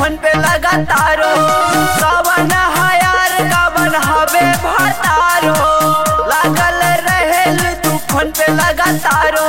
phone पे लगातारो कवन here कवन हवे भतारो लागल रहेल तू फोन पे लगातारो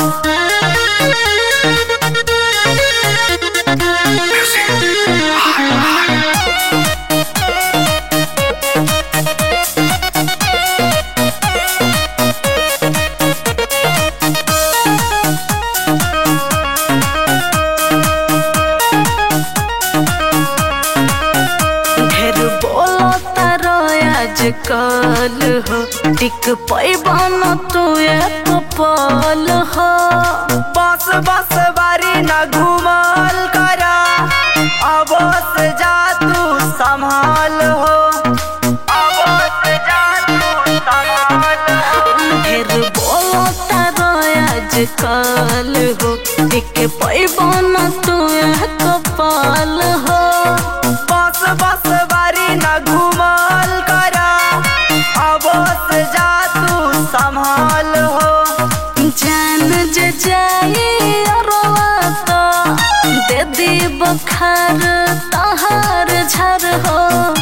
ढेर बोलो तारो आजकल हो टिक पैबन तू एक पल हो बस बस बारी न घूमल करा अब से जा तू संभाल हो अब से जा तू संभाल हो ढेर बोलो तारो आजकल हो टिक पैबन तू एक पल हो बस बस बारी न घूमल करा अब से जा तू संभाल हो जान जे जाई अरवा तो दे दी बखार तहार झर हो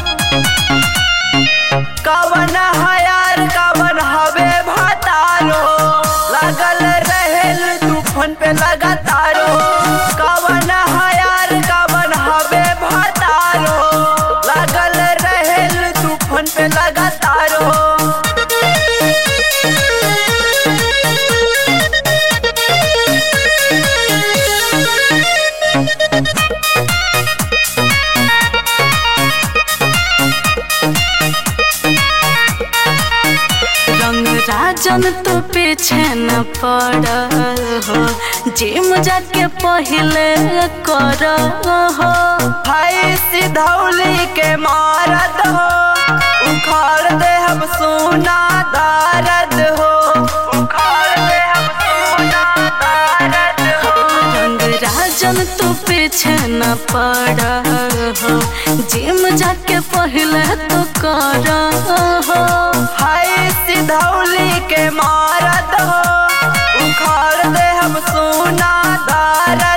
कवन हयार कवन हवे भतारो लगल रहेल तू फोन पे लगातारो कवन हयार कवन हवे भतारो लगल रहेल तू फोन पे लगातारो रंग राजन तो पीछे न पड़ हो जिम जाके पहले कर हो भाई सिधौली के मारद हो उखाड़ दे हम सोना दारद हो उखाड़ दे हम सोना दारद हो रंग राजन तो पीछे न पड़ हो जिम जाके पहले तो कर हो हाय सिधौली के मारद हो उखाड़ दे हम सोना दारद